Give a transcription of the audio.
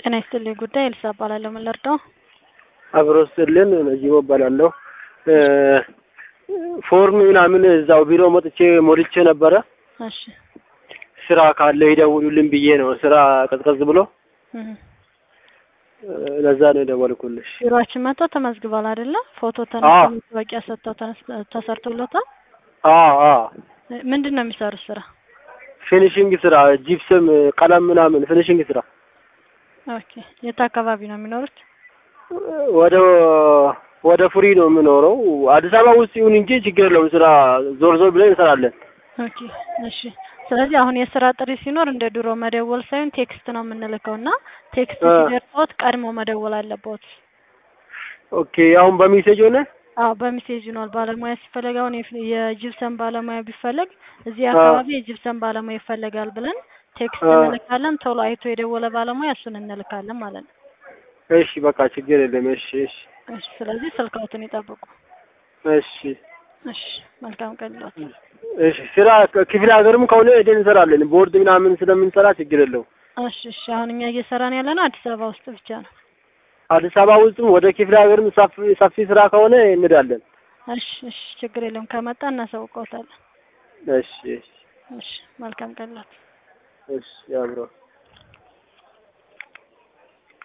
ጤና ይስጥልኝ ጉዳይ ኤልሳ እባላለሁ። ምን ልርዳው? አብሮ ስልን ነጂቦ እባላለሁ። ፎርም ምናምን እዛው ቢሮ መጥቼ ሞልቼ ነበረ። እሺ ስራ ካለ ይደውሉልን ብዬ ነው። ስራ ቀዝቀዝ ብሎ እህ። ለዛ ነው የደወልኩልሽ። ቢሮአችን መጥተው ተመዝግቧል አይደለ? ፎቶ አዎ። ተነስተው መታወቂያ ሰጥተው ተነስ- ተሰርቶለታል። አዎ አዎ፣ ምንድን ነው የሚሰሩት ስራ? ፊኒሽንግ ስራ፣ ጂፕስም፣ ቀለም ምናምን ፊኒሽንግ ስራ። ኦኬ። የት አካባቢ ነው የሚኖሩት? ወደ ወደ ፍሪ ነው የምኖረው። አዲስ አበባ ውስጥ ይሁን እንጂ ችግር የለውም። ስራ ዞር ዞር ብለን እንሰራለን። ኦኬ እሺ። ስለዚህ አሁን የስራ ጥሪ ሲኖር እንደ ድሮ መደወል ሳይሆን ቴክስት ነው የምንልከው እና ቴክስት አ። ሲደርሶት ቀድሞ መደወል አለበት። ኦኬ፣ አሁን በሜሴጅ ሆነ። አዎ በሜሴጅ ነው ባለሙያ ሲፈለግ አሁን የፍ- የጂፕሰን ባለሙያ ቢፈለግ እዚህ አ። አካባቢ የጂፕሰን ባለሙያ ይፈለጋል ብለን ቴክስት አ። እንልካለን። ቶሎ አይቶ የደወለ ባለሙያ እሱን እንልካለን ማለት ነው። እሺ፣ በቃ ችግር የለም። እሺ፣ እሺ፣ እሺ። ስለዚህ ስልክዎትን ይጠብቁ። እሺ፣ እሺ። መልካም ቀን ይሏት። እሺ። ስራ ክፍለ ሀገርም ከሆነ ሄደን እንሰራለን። ቦርድ ምናምን ስለምንሰራ ችግር የለውም። እሺ እሺ። አሁን እኛ እየሰራን ያለ ነው አዲስ አበባ ውስጥ ብቻ ነው። አዲስ አበባ ውስጥም ወደ ክፍለ ሀገርም ሰፊ ሰፊ ስራ ከሆነ እንሄዳለን። እሺ እሺ። ችግር የለም። ከመጣ እናሳውቀውታለን። እሺ፣ እሺ፣ እሺ። መልካም ቀን ይሏት። እሺ። ያምረው